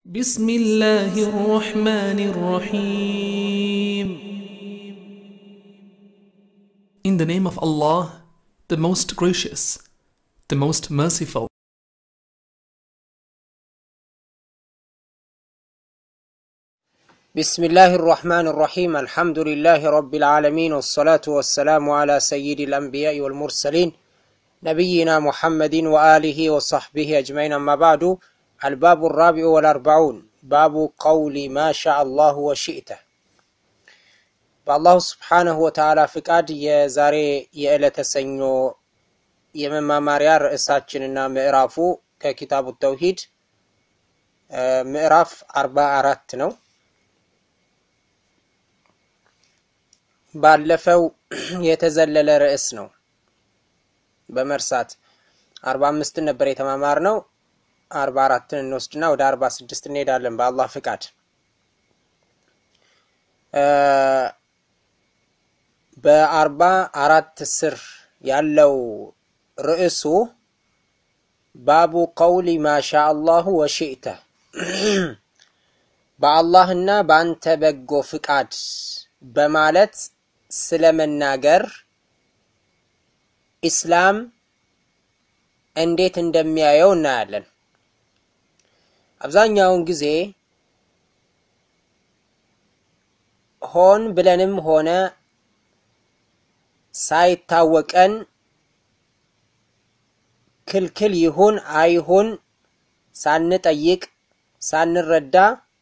بسم الله الرحمن الرحيم In the name of Allah, the most gracious, the most merciful. بسم الله الرحمن الرحيم الحمد لله رب العالمين والصلاة والسلام على سيد الأنبياء والمرسلين نبينا محمد وآله وصحبه أجمعين أما بعد الباب الرابع والأربعون باب قول ما شاء الله وشئته በአላሁ ስብሓነሁ ወተዓላ ፍቃድ የዛሬ የዕለተ ሰኞ የመማማሪያ ርዕሳችንና ምዕራፉ ከኪታቡ ተውሂድ ምዕራፍ አርባ አራት ነው። ባለፈው የተዘለለ ርዕስ ነው በመርሳት አርባ አምስትን ነበር የተማማር ነው። አርባ አራትን እንወስድና ወደ አርባ ስድስት እንሄዳለን በአላህ ፍቃድ። በአርባ አራት ስር ያለው ርዕሱ ባቡ ቀውሊ ማሻ አላሁ ወሽእተ በአላህና በአንተ በጎ ፍቃድ በማለት ስለመናገር ኢስላም እንዴት እንደሚያየው እናያለን። አብዛኛውን ጊዜ ሆን ብለንም ሆነ ሳይታወቀን ክልክል ይሁን አይሁን ሳንጠይቅ ሳንረዳ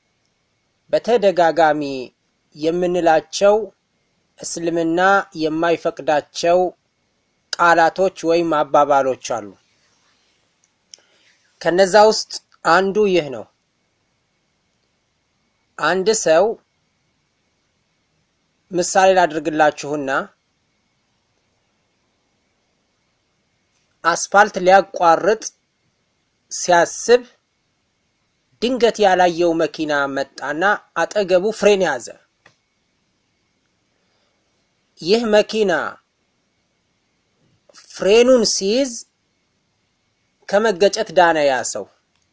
በተደጋጋሚ የምንላቸው እስልምና የማይፈቅዳቸው ቃላቶች ወይም አባባሎች አሉ። ከነዛ ውስጥ አንዱ ይህ ነው። አንድ ሰው ምሳሌ ላድርግላችሁና አስፋልት ሊያቋርጥ ሲያስብ ድንገት ያላየው መኪና መጣና አጠገቡ ፍሬን ያዘ። ይህ መኪና ፍሬኑን ሲይዝ ከመገጨት ዳነ። ያ ሰው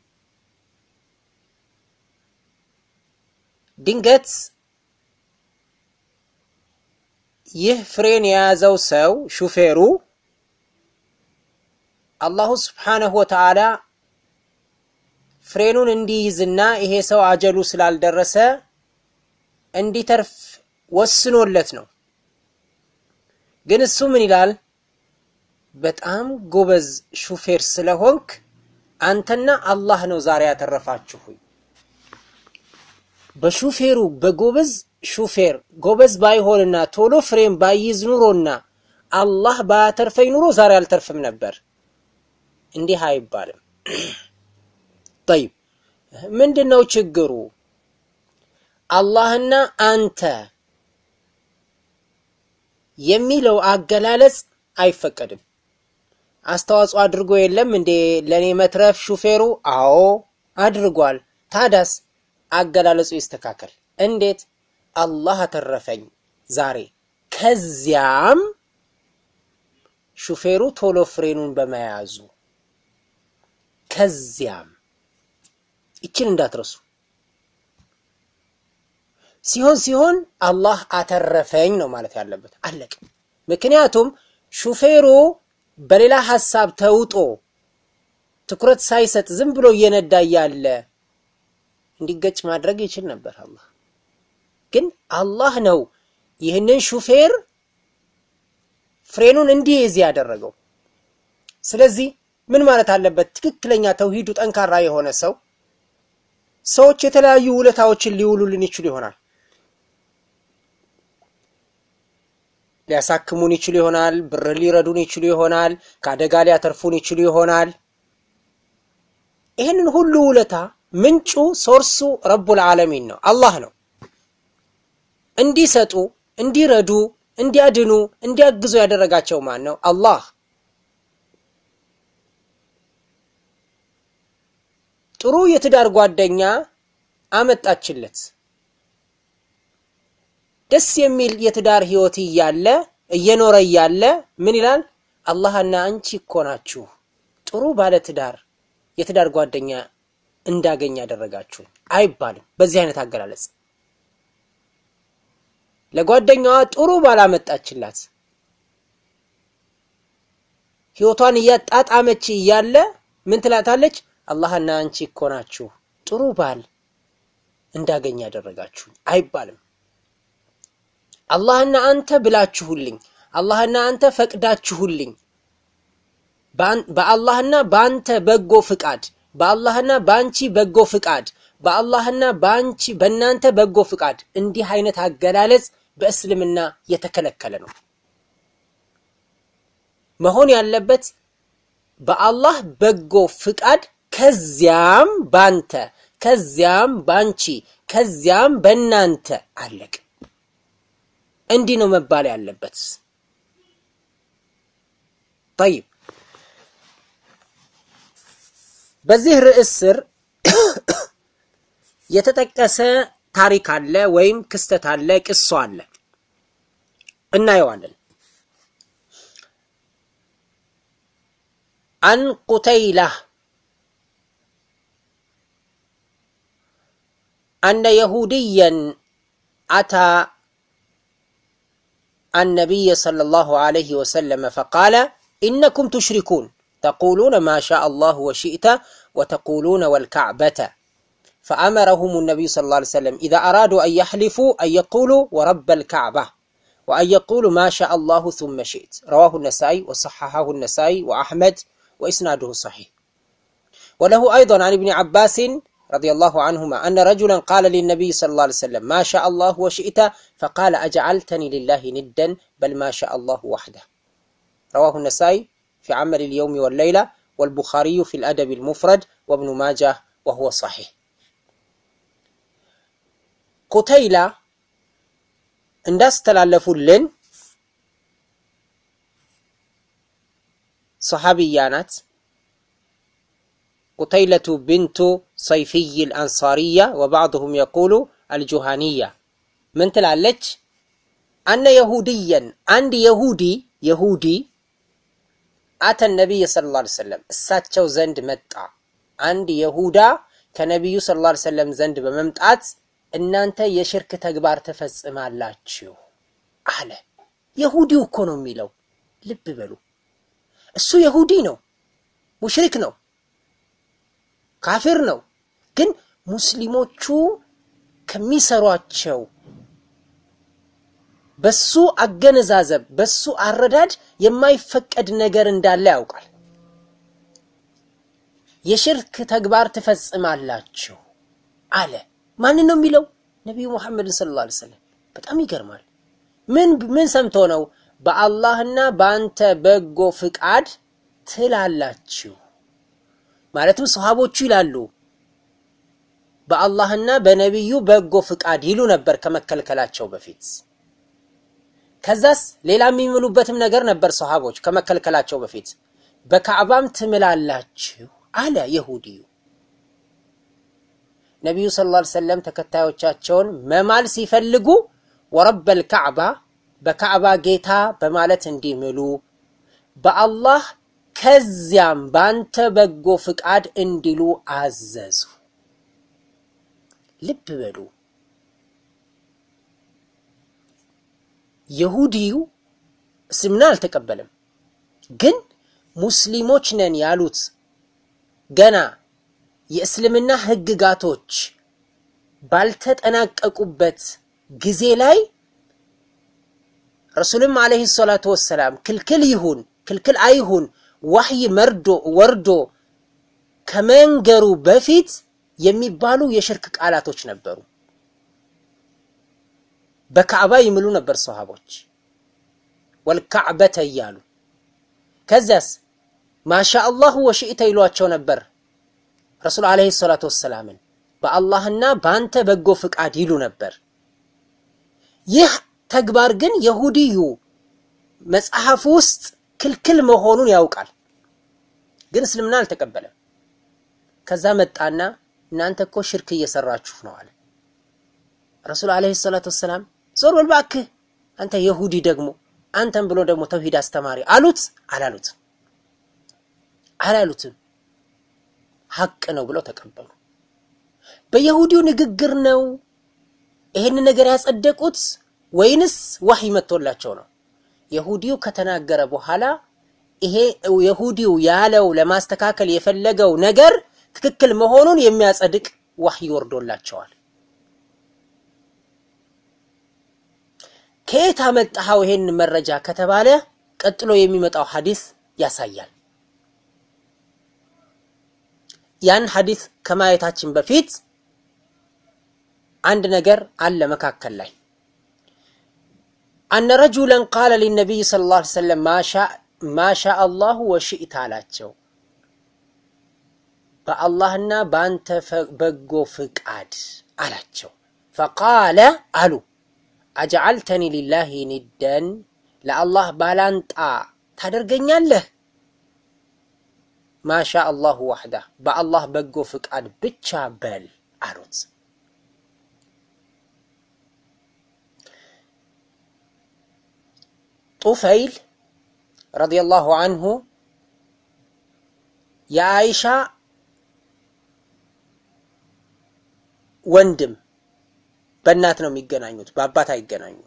ድንገት ይህ ፍሬን የያዘው ሰው ሹፌሩ አላሁ ስብሓነሁ ወተዓላ ፍሬኑን እንዲይዝና ይሄ ሰው አጀሉ ስላልደረሰ እንዲተርፍ ወስኖለት ነው። ግን እሱ ምን ይላል? በጣም ጎበዝ ሹፌር ስለሆንክ አንተና አላህ ነው ዛሬ ያተረፋችሁኝ። በሹፌሩ በጎበዝ ሹፌር ጎበዝ ባይሆንና ቶሎ ፍሬም ባይይዝ ኑሮና አላህ ባያተርፈኝ ኑሮ ዛሬ አልተርፍም ነበር። እንዲህ አይባልም። ጠይብ ምንድን ነው ችግሩ? አላህና አንተ የሚለው አገላለጽ አይፈቀድም። አስተዋጽኦ አድርጎ የለም እንዴ ለእኔ መትረፍ ሹፌሩ? አዎ አድርጓል። ታዳስ አገላለጹ ይስተካከል። እንዴት? አላህ አተረፈኝ ዛሬ፣ ከዚያም ሹፌሩ ቶሎ ፍሬኑን በመያዙ ከዚያም ይችን እንዳትረሱ። ሲሆን ሲሆን አላህ አተረፈኝ ነው ማለት ያለበት። አለቅ። ምክንያቱም ሹፌሩ በሌላ ሐሳብ ተውጦ ትኩረት ሳይሰጥ ዝም ብሎ እየነዳ እያለ እንዲገጭ ማድረግ ይችል ነበር አላህ። ግን አላህ ነው ይህንን ሹፌር ፍሬኑን እንዲይዝ ያደረገው። ስለዚህ ምን ማለት አለበት? ትክክለኛ ተውሂዱ ጠንካራ የሆነ ሰው ሰዎች የተለያዩ ውለታዎችን ሊውሉልን ይችሉ ይሆናል። ሊያሳክሙን ይችሉ ይሆናል። ብር ሊረዱን ይችሉ ይሆናል። ከአደጋ ሊያተርፉን ይችሉ ይሆናል። ይህንን ሁሉ ውለታ ምንጩ ሶርሱ ረቡል ዓለሚን ነው፣ አላህ ነው። እንዲሰጡ፣ እንዲረዱ፣ እንዲያድኑ፣ እንዲያግዙ ያደረጋቸው ማን ነው? አላህ ጥሩ የትዳር ጓደኛ አመጣችለት። ደስ የሚል የትዳር ህይወት እያለ እየኖረ እያለ ምን ይላል? አላህና አንቺ እኮ ናችሁ ጥሩ ባለ ትዳር የትዳር ጓደኛ እንዳገኝ ያደረጋችሁኝ አይባልም። በዚህ አይነት አገላለጽ ለጓደኛዋ ጥሩ ባላመጣችላት ህይወቷን እያጣጣመች እያለ ምን ትላታለች? አላህና አንቺ እኮ ናችሁ ጥሩ ባል እንዳገኝ ያደረጋችሁኝ አይባልም። አላህና አንተ ብላችሁልኝ፣ አላህና አንተ ፈቅዳችሁልኝ፣ በአላህና በአንተ በጎ ፍቃድ፣ በአላህና በአንቺ በጎ ፍቃድ፣ በአላህና በአንቺ በእናንተ በጎ ፍቃድ። እንዲህ አይነት አገላለጽ በእስልምና የተከለከለ ነው። መሆን ያለበት በአላህ በጎ ፍቃድ፣ ከዚያም ባንተ፣ ከዚያም ባንቺ፣ ከዚያም በእናንተ አለቅ። እንዲህ ነው መባል ያለበት። ጠይብ በዚህ ርዕስ ስር የተጠቀሰ ታሪክ አለ ወይም ክስተት አለ፣ ቅሶ አለ፣ እናየዋለን። አን ቁተይላ አነ የሁድየን አታ النبي صلى الله عليه وسلم فقال إنكم تشركون تقولون ما شاء الله وشئت وتقولون والكعبة فأمرهم النبي صلى الله عليه وسلم إذا أرادوا أن يحلفوا أن يقولوا ورب الكعبة وأن يقولوا ما شاء الله ثم شئت رواه النسائي وصححه النسائي وأحمد وإسناده صحيح وله أيضا عن ابن عباس رضي الله عنهما أن رجلا قال للنبي صلى الله عليه وسلم ما شاء الله وشئت فقال أجعلتني لله ندا بل ما شاء الله وحده رواه النسائي في عمل اليوم والليلة والبخاري في الأدب المفرد وابن ماجه وهو صحيح قتيلة እንዳስተላለፉልን صحابية ናት قتيلة بنت صيفي الأنصارية وبعضهم يقول الجهانية من تلالج أن يهوديا عند يهودي يهودي أتى النبي صلى الله عليه وسلم الساتشو زند متع عند يهودا كنبي صلى الله عليه وسلم زند بممتعت እናንተ የሽርክ ተግባር ትፈጽማላችሁ አለ። የሁዲው እኮ ነው የሚለው። ልብ በሉ፣ እሱ የሁዲ ነው፣ ሙሽሪክ ነው፣ ካፊር ነው። ግን ሙስሊሞቹ ከሚሰሯቸው በሱ አገነዛዘብ፣ በሱ አረዳድ የማይፈቀድ ነገር እንዳለ ያውቃል። የሽርክ ተግባር ትፈጽማላችሁ አለ። ማንን ነው የሚለው? ነቢዩ ሙሐመድን ሰለላሁ ዐለይሂ ወሰለም። በጣም ይገርማል። ምን ምን ሰምቶ ነው? በአላህና በአንተ በጎ ፍቃድ ትላላችሁ ማለትም ሰሃቦቹ ይላሉ በአላህና በነቢዩ በጎ ፍቃድ ይሉ ነበር ከመከልከላቸው በፊት። ከዛስ ሌላ የሚምሉበትም ነገር ነበር ሰሃቦች ከመከልከላቸው በፊት። በካዕባም ትምላላችሁ አለ የሁዲዩ። ነቢዩ ሰለላሁ ዐለይሂ ወሰለም ተከታዮቻቸውን መማል ሲፈልጉ ወረበል ካዕባ በካዕባ ጌታ በማለት እንዲምሉ በአላህ ከዚያም ባንተ በጎ ፍቃድ እንዲሉ አዘዙ። ልብ በሉ። የሁዲው እስልምና አልተቀበለም፣ ግን ሙስሊሞች ነን ያሉት ገና የእስልምና ህግጋቶች ባልተጠናቀቁበት ጊዜ ላይ ረሱልም ዓለይሂ ሰላቱ ወሰላም ክልክል ይሁን ክልክል አይሁን ዋህይ መርዶ ወርዶ ከመንገሩ በፊት የሚባሉ የሽርክ ቃላቶች ነበሩ። በካዕባ ይምሉ ነበር ሰሃቦች ወልካዕበተ እያሉ ከዚያስ ማሻ አላሁ ወሽእተ ይሏቸው ነበር። ረሱል ዓለይሂ ሰላቱ ወሰላምን በአላህና በአንተ በጎ ፍቃድ ይሉ ነበር። ይህ ተግባር ግን የሁዲዩ መጽሐፍ ውስጥ ክልክል መሆኑን ያውቃል፣ ግን እስልምና አልተቀበለም። ከዛ መጣና እናንተ እኮ ሽርክ እየሰራችሁ ነው አለ። ረሱል ዓለይሂ ሰላቱ ወሰላም ዞር በል እባክህ አንተ የሁዲ ደግሞ አንተም ብሎ ደግሞ ተውሂድ አስተማሪ አሉት። አላሉትም አላሉትም ሐቅ ነው ብለው ተቀበሉ። በየሁዲው ንግግር ነው ይህን ነገር ያጸደቁት ወይንስ ዋህይ መጥቶላቸው ነው? የሁዲው ከተናገረ በኋላ ይሄ የሁዲው ያለው ለማስተካከል የፈለገው ነገር ትክክል መሆኑን የሚያጸድቅ ዋህይ ወርዶላቸዋል። ከየት አመጣኸው ይሄን መረጃ ከተባለ ቀጥሎ የሚመጣው ሐዲስ ያሳያል። ያን ሐዲስ ከማየታችን በፊት አንድ ነገር አለ መካከል ላይ አነ ረጁለን ቃለ ሊነቢይ ሰለላሁ ዐለይሂ ወሰለም ማሻ አላሁ ወሽእት አላቸው። በአላህና በአንተ በጎ ፍቃድ አላቸው። ፈቃለ አሉ አጀዓልተኒ ሊላሂ ኒደን ለአላህ ባላንጣ ታደርገኛለህ? ማሻ አላሁ ዋሕዳ በአላህ በጎ ፍቃድ ብቻ በል አሉት። ጡፈይል ረዲየላሁ አንሁ የአይሻ ወንድም በእናት ነው የሚገናኙት፣ በአባት አይገናኙም።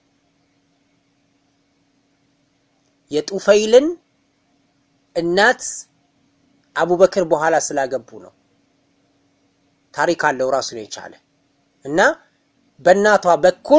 የጡፈይልን እናት አቡበክር በኋላ ስላገቡ ነው። ታሪክ አለው ራሱን የቻለ እና በእናቷ በኩል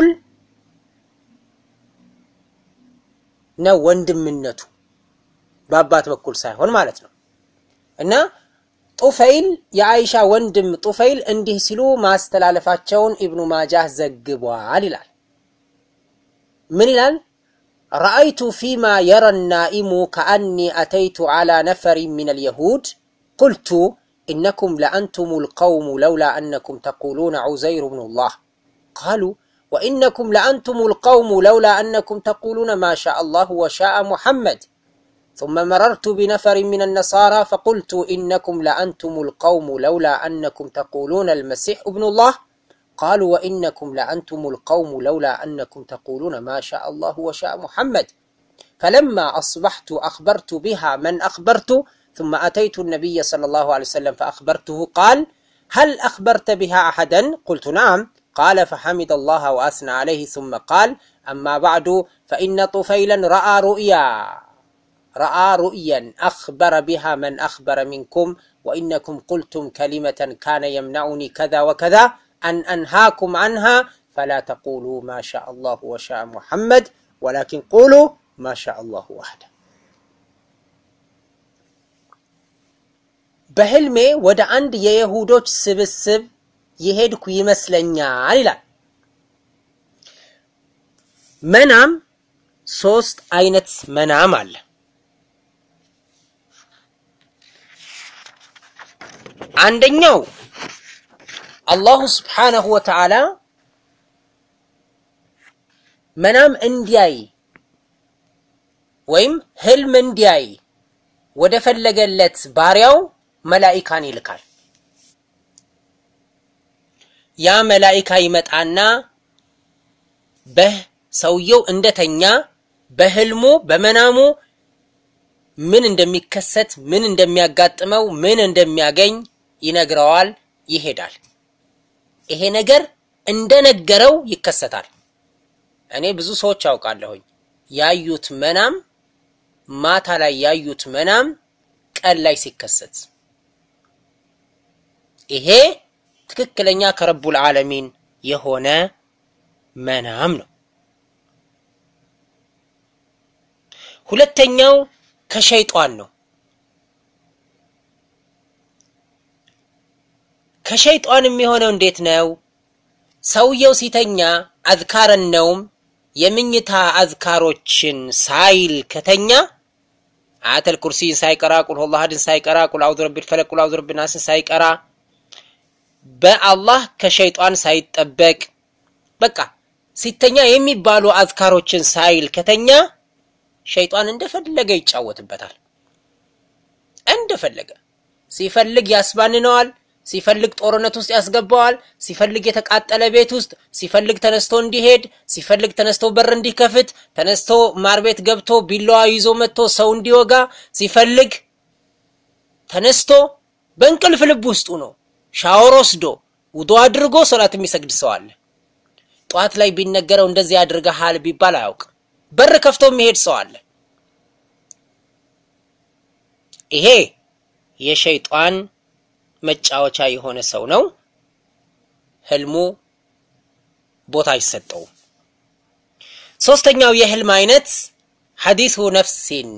ነው ወንድምነቱ በአባት በኩል ሳይሆን ማለት ነው። እና ጡፈይል የአይሻ ወንድም ጡፈይል እንዲህ ሲሉ ማስተላለፋቸውን ኢብኑ ማጃህ ዘግቧል ይላል። ምን ይላል? ረአይቱ ፊማ የረ ናኢሙ ከአኒ አተይቱ ዓላ ነፈሪ ምን አልየሁድ ቁልቱ ኢነኩም ለአንቱም ልቀውሙ ለውላ አነኩም ተቁሉነ ዑዘይሩ ብኑላህ ቃሉ ወኢነኩም ለአንቱም ልቀውሙ ለውላ አነኩም ተቁሉነ ማ ሻ አላሁ ወሻአ ሙሐመድ ثم مررت بنفر من النصارى فقلت إنكم لأنتم القوم لولا أنكم تقولون المسيح ابن الله قالوا وإنكم لأنتم القوم لولا أنكم تقولون ما شاء الله وشاء محمد فلما أصبحت أخبرت بها من أخبرت ثم أتيت النبي صلى الله عليه وسلم فأخبرته قال هل أخبرت بها أحدا قلت نعم قال فحمد الله وأثنى عليه ثم قال أما بعد فإن طفيلا رأى رؤيا رأى رؤيا أخبر بها من أخبر منكم وإنكم قلتم كلمة كان يمنعني كذا وكذا أن أنهاكم عنها فلا تقولوا ما شاء الله وشاء محمد ولكن قولوا ما شاء الله وحده በህልሜ ወደ አንድ የይሁዶች ስብስብ የሄድኩ ይመስለኛል ይላል። መናም ሶስት አይነት መናም አለ። አንደኛው አላሁ ስብሓነሁ ወተዓላ መናም እንዲያይ ወይም ህልም እንዲያይ ወደ ፈለገለት ባሪያው መላኢካን ይልካል። ያ መላኢካ ይመጣና በሰውየው እንደተኛ በህልሙ በመናሙ ምን እንደሚከሰት ምን እንደሚያጋጥመው ምን እንደሚያገኝ ይነግረዋል። ይሄዳል። ይሄ ነገር እንደነገረው ይከሰታል። እኔ ብዙ ሰዎች አውቃለሁኝ ያዩት መናም ማታ ላይ ያዩት መናም ቀን ላይ ሲከሰት ይሄ ትክክለኛ ከረቡል ዓለሚን የሆነ መናም ነው። ሁለተኛው ከሸይጧን ነው። ከሸይጧን የሚሆነው እንዴት ነው? ሰውየው ሲተኛ አዝካረን ነውም የምኝታ አዝካሮችን ሳይል ከተኛ አያተል ኩርሲን ሳይቀራ ቁል ሁወላሁ አሐድን ሳይቀራ ቁል አዑዙ ቢረቢል ፈለቅ ቁል አዑዙ ቢረቢን ናስን ሳይቀራ በአላህ ከሸይጧን ሳይጠበቅ በቃ ሲተኛ የሚባሉ አዝካሮችን ሳይል ከተኛ ሸይጧን እንደፈለገ ይጫወትበታል። እንደፈለገ ሲፈልግ ያስባንነዋል። ሲፈልግ ጦርነት ውስጥ ያስገባዋል። ሲፈልግ የተቃጠለ ቤት ውስጥ፣ ሲፈልግ ተነስቶ እንዲሄድ፣ ሲፈልግ ተነስቶ በር እንዲከፍት፣ ተነስቶ ማር ቤት ገብቶ ቢላዋ ይዞ መጥቶ ሰው እንዲወጋ፣ ሲፈልግ ተነስቶ በእንቅልፍ ልብ ውስጡ ነው ሻወር ወስዶ ውዱ አድርጎ ሶላት የሚሰግድ ሰው አለ። ጠዋት ላይ ቢነገረው እንደዚህ አድርገሃል ቢባል አያውቅም። በር ከፍቶ የሚሄድ ሰው አለ። ይሄ የሸይጧን መጫወቻ የሆነ ሰው ነው። ህልሙ ቦታ አይሰጠውም። ሶስተኛው የህልም አይነት ሐዲሱ ነፍሲን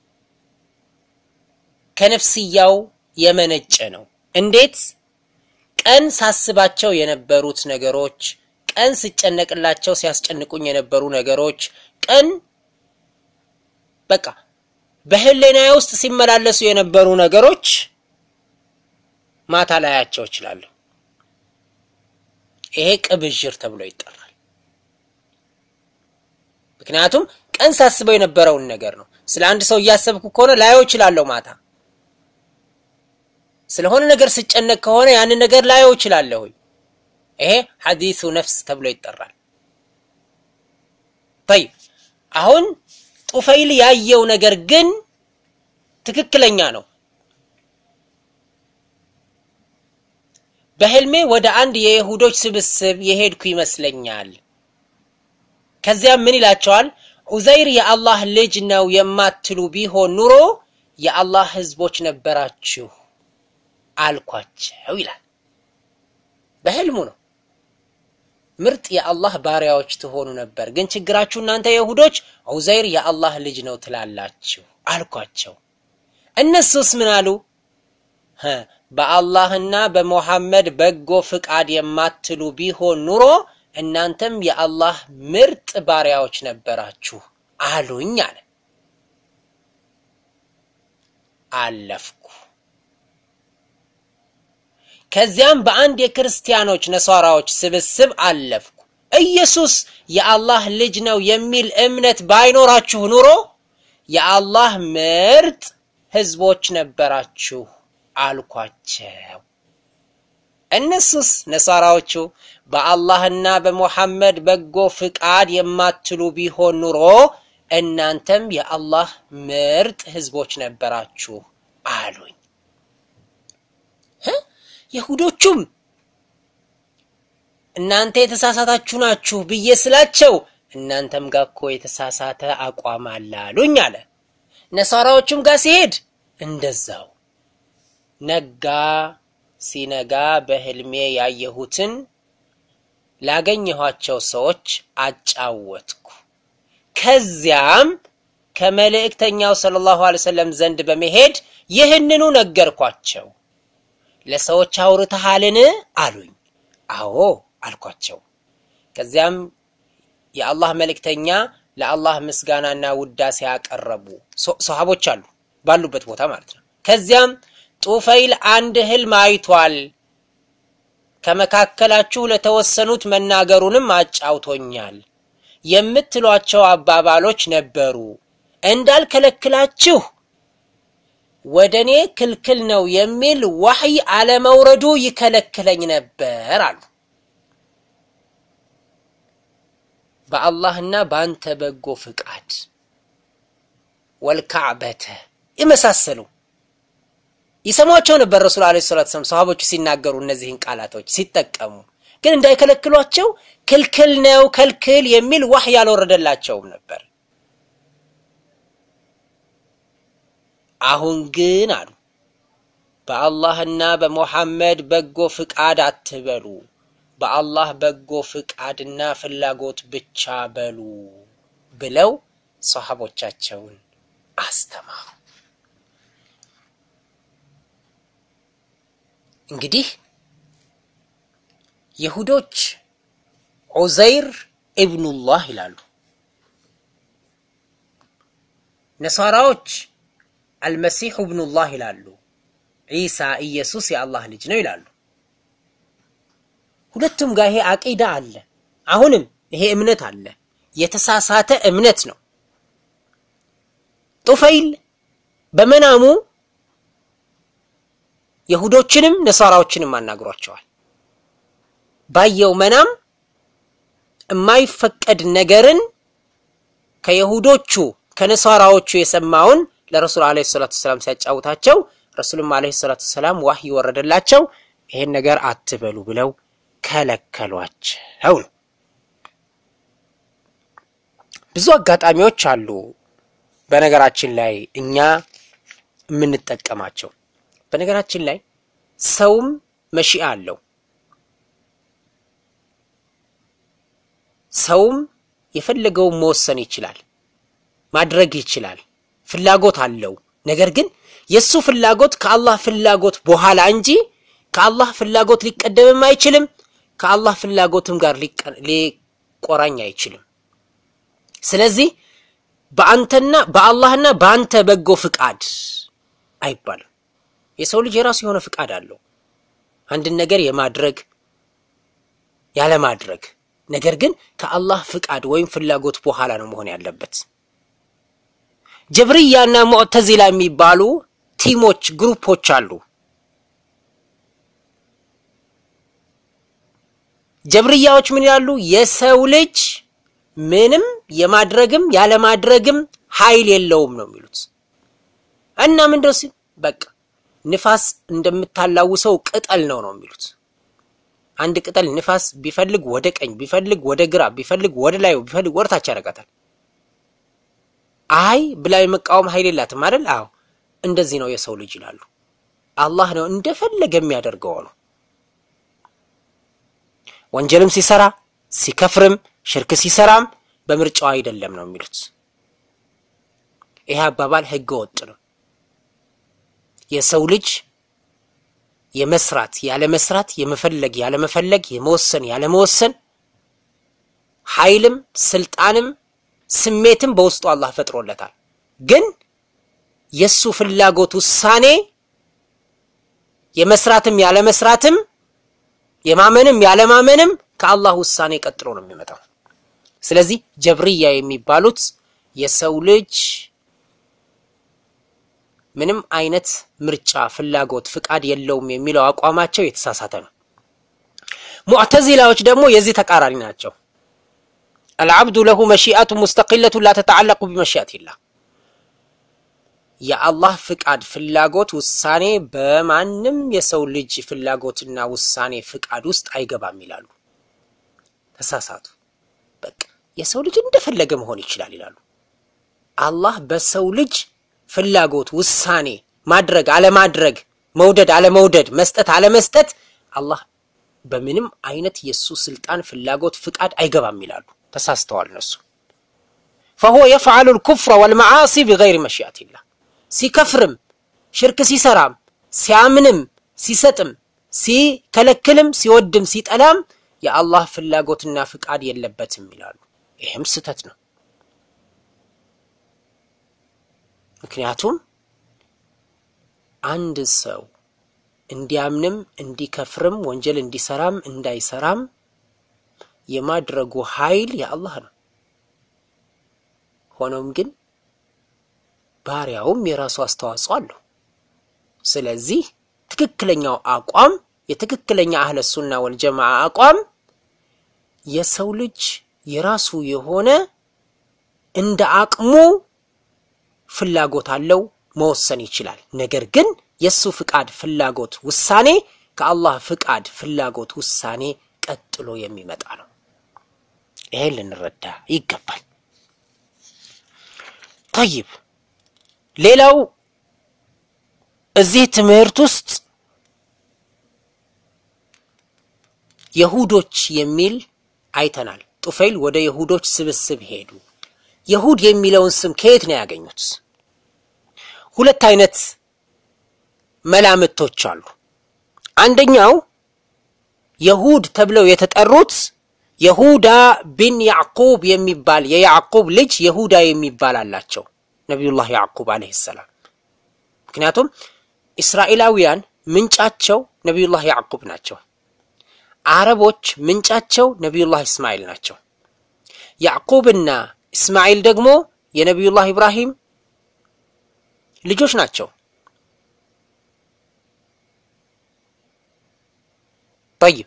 ከነፍስያው የመነጨ ነው። እንዴት? ቀን ሳስባቸው የነበሩት ነገሮች፣ ቀን ስጨነቅላቸው ሲያስጨንቁኝ የነበሩ ነገሮች፣ ቀን በቃ በህሊናዬ ውስጥ ሲመላለሱ የነበሩ ነገሮች ማታ ላያቸው እችላለሁ። ይሄ ቅብዥር ተብሎ ይጠራል። ምክንያቱም ቀን ሳስበው የነበረውን ነገር ነው። ስለ አንድ ሰው እያሰብኩ ከሆነ ላየው እችላለሁ ማታ። ስለሆነ ነገር ስጨነቅ ከሆነ ያንን ነገር ላየው እችላለሁ። ይሄ ሐዲሱ ነፍስ ተብሎ ይጠራል። ጠይብ አሁን ጡፈይል ያየው ነገር ግን ትክክለኛ ነው። በህልሜ ወደ አንድ የይሁዶች ስብስብ የሄድኩ ይመስለኛል። ከዚያም ምን ይላቸዋል? ዑዘይር የአላህ ልጅ ነው የማትሉ ቢሆን ኑሮ የአላህ ህዝቦች ነበራችሁ አልኳቸው ይላል። በህልሙ ነው። ምርጥ የአላህ ባሪያዎች ትሆኑ ነበር፣ ግን ችግራችሁ እናንተ የይሁዶች ዑዘይር የአላህ ልጅ ነው ትላላችሁ አልኳቸው። እነሱስ ምን አሉ? በአላህና በሙሐመድ በጎ ፍቃድ የማትሉ ቢሆን ኑሮ እናንተም የአላህ ምርጥ ባሪያዎች ነበራችሁ አሉኝ አለ። አለፍኩ። ከዚያም በአንድ የክርስቲያኖች ነሷራዎች ስብስብ አለፍኩ። ኢየሱስ የአላህ ልጅ ነው የሚል እምነት ባይኖራችሁ ኑሮ የአላህ ምርጥ ህዝቦች ነበራችሁ አልኳቸው። እነሱስ ነሳራዎቹ በአላህና በሙሐመድ በጎ ፍቃድ የማትሉ ቢሆን ኑሮ እናንተም የአላህ ምርጥ ህዝቦች ነበራችሁ አሉኝ። ይሁዶቹም እናንተ የተሳሳታችሁ ናችሁ ብዬ ስላቸው እናንተም ጋር እኮ የተሳሳተ አቋም አለ አሉኝ አለ። ነሳራዎቹም ጋር ሲሄድ እንደዛው ነጋ። ሲነጋ በህልሜ ያየሁትን ላገኘኋቸው ሰዎች አጫወትኩ። ከዚያም ከመልእክተኛው ሰለላሁ ዐለይሂ ወሰለም ዘንድ በመሄድ ይህንኑ ነገርኳቸው። ለሰዎች አውርተሃልን አሉኝ። አዎ አልኳቸው። ከዚያም የአላህ መልእክተኛ ለአላህ ምስጋናና ውዳሴ ያቀረቡ ሰሃቦች አሉ ባሉበት ቦታ ማለት ነው። ከዚያም ጡፈይል አንድ ህልም አይቷል፣ ከመካከላችሁ ለተወሰኑት መናገሩንም አጫውቶኛል። የምትሏቸው አባባሎች ነበሩ። እንዳልከለክላችሁ ወደ እኔ ክልክል ነው የሚል ዋህይ አለመውረዱ ይከለክለኝ ነበር አሉ። በአላህና በአንተ በጎ ፍቃድ ወልካዕበተ የመሳሰሉ ይሰሟቸው ነበር። ረሱል ዓለይሂ ሰላቱ ወሰላም ሰሃቦቹ ሲናገሩ እነዚህን ቃላቶች ሲጠቀሙ ግን እንዳይከለክሏቸው ክልክል ነው ከልክል የሚል ዋህይ አልወረደላቸውም ነበር። አሁን ግን አሉ በአላህና በሙሐመድ በጎ ፍቃድ አትበሉ፣ በአላህ በጎ ፍቃድና ፍላጎት ብቻ በሉ ብለው ሰሃቦቻቸውን አስተማሩ። እንግዲህ ይሁዶች ዑዘይር ኢብኑላህ ይላሉ። ነሳራዎች አልመሲሑ ኢብኑላህ ይላሉ። ዒሳ ኢየሱስ የአላህ ልጅ ነው ይላሉ። ሁለቱም ጋር ይሄ አቂዳ አለ። አሁንም ይሄ እምነት አለ። የተሳሳተ እምነት ነው። ጡፈይል በመናሙ የሁዶችንም ነሳራዎችንም አናግሯቸዋል። ባየው መናም የማይፈቀድ ነገርን ከየሁዶቹ ከነሳራዎቹ የሰማውን ለረሱል ዓለይሂ ሰላቱ ሰላም ሲያጫውታቸው ረሱልም ዓለይሂ ሰላቱ ሰላም ዋህይ ወረደላቸው። ይሄን ነገር አትበሉ ብለው ከለከሏቸው ነው። ብዙ አጋጣሚዎች አሉ በነገራችን ላይ እኛ የምንጠቀማቸው። በነገራችን ላይ ሰውም መሺአ አለው። ሰውም የፈለገውን መወሰን ይችላል፣ ማድረግ ይችላል፣ ፍላጎት አለው። ነገር ግን የእሱ ፍላጎት ከአላህ ፍላጎት በኋላ እንጂ ከአላህ ፍላጎት ሊቀደምም አይችልም፣ ከአላህ ፍላጎትም ጋር ሊቆራኝ አይችልም። ስለዚህ በአንተና በአላህና በአንተ በጎ ፍቃድ አይባልም። የሰው ልጅ የራሱ የሆነ ፍቃድ አለው አንድን ነገር የማድረግ ያለማድረግ። ነገር ግን ከአላህ ፍቃድ ወይም ፍላጎት በኋላ ነው መሆን ያለበት። ጀብርያና ሙዕተዚላ የሚባሉ ቲሞች፣ ግሩፖች አሉ። ጀብርያዎች ምን ይላሉ? የሰው ልጅ ምንም የማድረግም ያለማድረግም ኃይል የለውም ነው የሚሉት። እና ምንድነው ሲል በቃ ንፋስ እንደምታላውሰው ቅጠል ነው ነው የሚሉት። አንድ ቅጠል ንፋስ ቢፈልግ ወደ ቀኝ፣ ቢፈልግ ወደ ግራ፣ ቢፈልግ ወደ ላይ፣ ቢፈልግ ወደ ታች ያደርጋታል። አይ ብላ የመቃወም ኃይል የላትም አይደል? አዎ እንደዚህ ነው የሰው ልጅ ይላሉ። አላህ ነው እንደፈለገ የሚያደርገው ነው። ወንጀልም ሲሰራ ሲከፍርም ሽርክ ሲሰራም በምርጫው አይደለም ነው የሚሉት። ይሄ አባባል ህገ ወጥ ነው። የሰው ልጅ የመስራት ያለ መስራት፣ የመፈለግ ያለ መፈለግ፣ የመወሰን ያለ መወሰን ኃይልም ስልጣንም ስሜትም በውስጡ አላህ ፈጥሮለታል። ግን የሱ ፍላጎት ውሳኔ የመስራትም ያለ መስራትም የማመንም ያለ ማመንም ከአላህ ውሳኔ ቀጥሎ ነው የሚመጣው። ስለዚህ ጀብርያ የሚባሉት የሰው ልጅ ምንም አይነት ምርጫ፣ ፍላጎት፣ ፍቃድ የለውም የሚለው አቋማቸው የተሳሳተ ነው። ሙዕተዚላዎች ደግሞ የዚህ ተቃራኒ ናቸው። አልዓብዱ ለሁ መሺአቱ ሙስተቂለቱ ላ ተተዓለቁ ቢመሺአቲላህ የአላህ ፍቃድ፣ ፍላጎት፣ ውሳኔ በማንም የሰው ልጅ ፍላጎትና ውሳኔ ፍቃድ ውስጥ አይገባም ይላሉ። ተሳሳቱ። በቃ የሰው ልጅ እንደፈለገ መሆን ይችላል ይላሉ። አላህ በሰው ልጅ ፍላጎት፣ ውሳኔ ማድረግ አለማድረግ፣ መውደድ አለመውደድ፣ መስጠት አለመስጠት አላህ በምንም አይነት የእሱ ስልጣን፣ ፍላጎት፣ ፍቃድ አይገባም ይላሉ። ተሳስተዋል እነሱ። ፈሁወ የፍዓሉ ልኩፍረ ወልመዓሲ ቢገይሪ መሺአቲላህ ሲከፍርም ሽርክ ሲሰራም ሲያምንም ሲሰጥም ሲከለክልም ሲወድም ሲጠላም የአላህ ፍላጎትና ፍቃድ የለበትም ይላሉ። ይህም ስህተት ነው። ምክንያቱም አንድ ሰው እንዲያምንም እንዲከፍርም ወንጀል እንዲሰራም እንዳይሰራም የማድረጉ ኃይል የአላህ ነው። ሆኖም ግን ባሪያውም የራሱ አስተዋጽኦ አለው። ስለዚህ ትክክለኛው አቋም የትክክለኛ አህለ ሱና ወልጀማዓ አቋም የሰው ልጅ የራሱ የሆነ እንደ አቅሙ ፍላጎት አለው፣ መወሰን ይችላል። ነገር ግን የእሱ ፍቃድ፣ ፍላጎት፣ ውሳኔ ከአላህ ፍቃድ፣ ፍላጎት፣ ውሳኔ ቀጥሎ የሚመጣ ነው። ይሄን ልንረዳ ይገባል። ጠይብ ሌላው እዚህ ትምህርት ውስጥ የሁዶች የሚል አይተናል። ጡፈይል ወደ የሁዶች ስብስብ ሄዱ። የሁድ የሚለውን ስም ከየት ነው ያገኙት? ሁለት አይነት መላምቶች አሉ። አንደኛው የሁድ ተብለው የተጠሩት የሁዳ ቢን ያዕቁብ የሚባል የያዕቁብ ልጅ የሁዳ የሚባል አላቸው ነቢዩላህ ያዕቁብ አለይሂ ሰላም። ምክንያቱም እስራኤላውያን ምንጫቸው ነቢዩላህ ያዕቁብ ናቸው። አረቦች ምንጫቸው ነቢዩላህ እስማኤል ናቸው። ያዕቁብና እስማኤል ደግሞ የነቢዩላህ ኢብራሂም ልጆች ናቸው። ጠይብ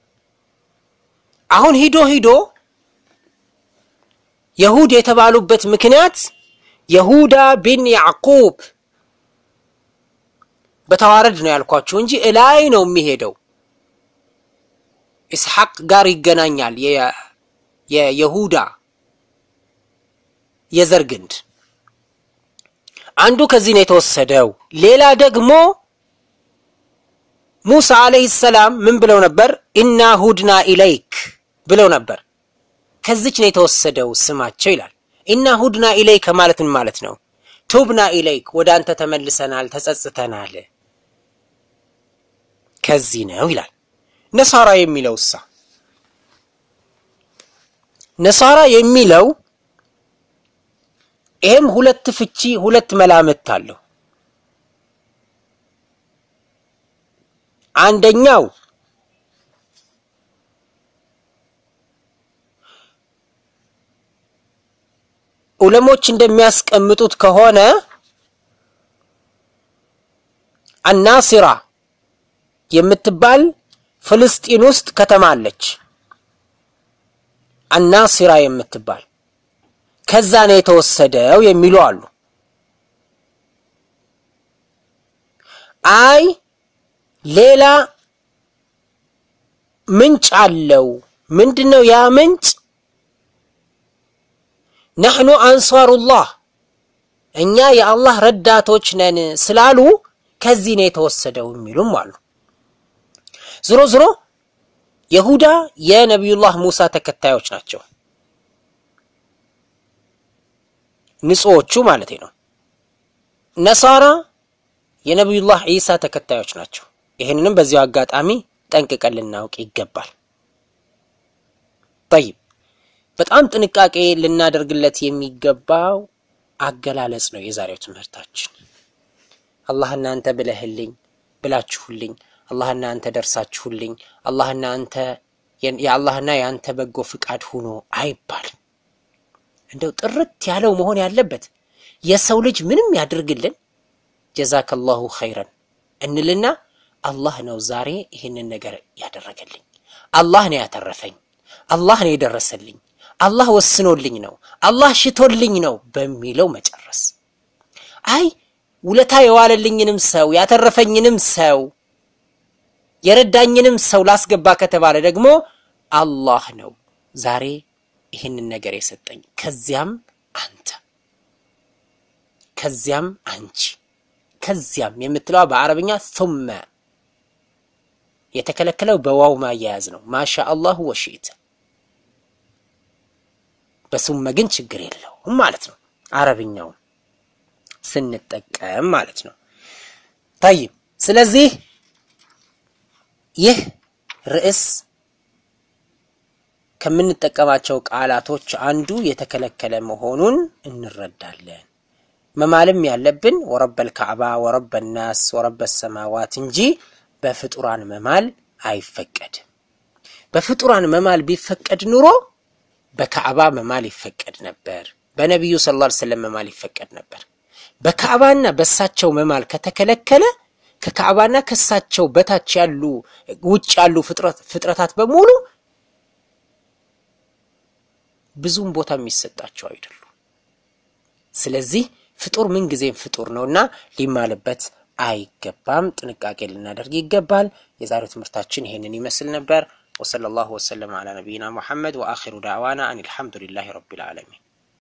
አሁን ሂዶ ሂዶ የሁድ የተባሉበት ምክንያት የሁዳ ቢን ያዕቁብ በተዋረድ ነው ያልኳችሁ እንጂ እላይ ነው የሚሄደው። ኢስሐቅ ጋር ይገናኛል። የይሁዳ የዘር ግንድ አንዱ ከዚህ ነው የተወሰደው። ሌላ ደግሞ ሙሳ አለይሂ ሰላም ምን ብለው ነበር? ኢና ሁድና ኢለይክ ብለው ነበር። ከዚች ነው የተወሰደው ስማቸው ይላል። ኢና ሁድና ኢለይክ ማለት ምን ማለት ነው? ቱብና ኢለይክ ወደ አንተ ተመልሰናል፣ ተጸጽተናል፣ ከዚህ ነው ይላል። ነሳራ የሚለው እሳ ነሳራ የሚለው ይሄም ሁለት ፍቺ ሁለት መላምት አለው። አንደኛው ዑለሞች እንደሚያስቀምጡት ከሆነ አናሲራ የምትባል ፍልስጢን ውስጥ ከተማ አለች። አናሲራ የምትባል ከዛ ነው የተወሰደው የሚሉ አሉ። አይ ሌላ ምንጭ አለው። ምንድን ነው ያ ምንጭ? ነሕኑ አንሷሩላህ እኛ የአላህ ረዳቶች ነን ስላሉ ከዚህ ነው የተወሰደው የሚሉም አሉ። ዝሮ ዝሮ የሁዳ የነቢዩላህ ሙሳ ተከታዮች ናቸው፣ ንጹዎቹ ማለት ነው። ነሳራ የነቢዩላህ ዒሳ ተከታዮች ናቸው። ይህንንም በዚያው አጋጣሚ ጠንቅቀን ልናውቅ ይገባል። ጠይብ በጣም ጥንቃቄ ልናደርግለት የሚገባው አገላለጽ ነው የዛሬው ትምህርታችን። አላህና አንተ ብለህልኝ ብላችሁልኝ፣ አላህና አንተ ደርሳችሁልኝ፣ አላህና አንተ የአላህና የአንተ በጎ ፍቃድ ሆኖ አይባልም። እንደው ጥርት ያለው መሆን ያለበት የሰው ልጅ ምንም ያድርግልን ጀዛከላሁ ኸይረን እንልና አላህ ነው ዛሬ ይህንን ነገር ያደረገልኝ፣ አላህ ነው ያተረፈኝ፣ አላህ ነው የደረሰልኝ፣ አላህ ወስኖልኝ ነው፣ አላህ ሽቶልኝ ነው በሚለው መጨረስ። አይ ውለታ የዋለልኝንም ሰው ያተረፈኝንም ሰው የረዳኝንም ሰው ላስገባ ከተባለ ደግሞ አላህ ነው ዛሬ ይህንን ነገር የሰጠኝ፣ ከዚያም አንተ፣ ከዚያም አንቺ፣ ከዚያም የምትለዋ በአረብኛ ሱመ የተከለከለው በዋው ማያያዝ ነው። ማሻ አላሁ ወሺእተ በሱመ ግን ችግር የለውም ማለት ነው። አረብኛውን ስንጠቀም ማለት ነው። ጠይብ ስለዚህ ይህ ርዕስ ከምንጠቀማቸው ቃላቶች አንዱ የተከለከለ መሆኑን እንረዳለን። መማልም ያለብን ወረበል ካዕባ ወረበ ናስ ወረበ ሰማዋት እንጂ በፍጡራን መማል አይፈቀድም። በፍጡራን መማል ቢፈቀድ ኑሮ በካዕባ መማል ይፈቀድ ነበር። በነቢዩ ሰለላሁ ዐለይሂ ወሰለም መማል ይፈቀድ ነበር። በካዕባና በእሳቸው መማል ከተከለከለ ከካዕባና ከእሳቸው በታች ያሉ ውጭ ያሉ ፍጥረታት በሙሉ ብዙም ቦታ የሚሰጣቸው አይደሉም። ስለዚህ ፍጡር ምንጊዜም ፍጡር ነውና ሊማልበት አይገባም። ጥንቃቄ ልናደርግ ይገባል። የዛሬው ትምህርታችን ይሄንን ይመስል ነበር። ወሰለላሁ ወሰለም አላ ነቢይና ሙሐመድ ወአኺሩ ዳዕዋና አን አልሐምዱሊላሂ ረቢል ዓለሚን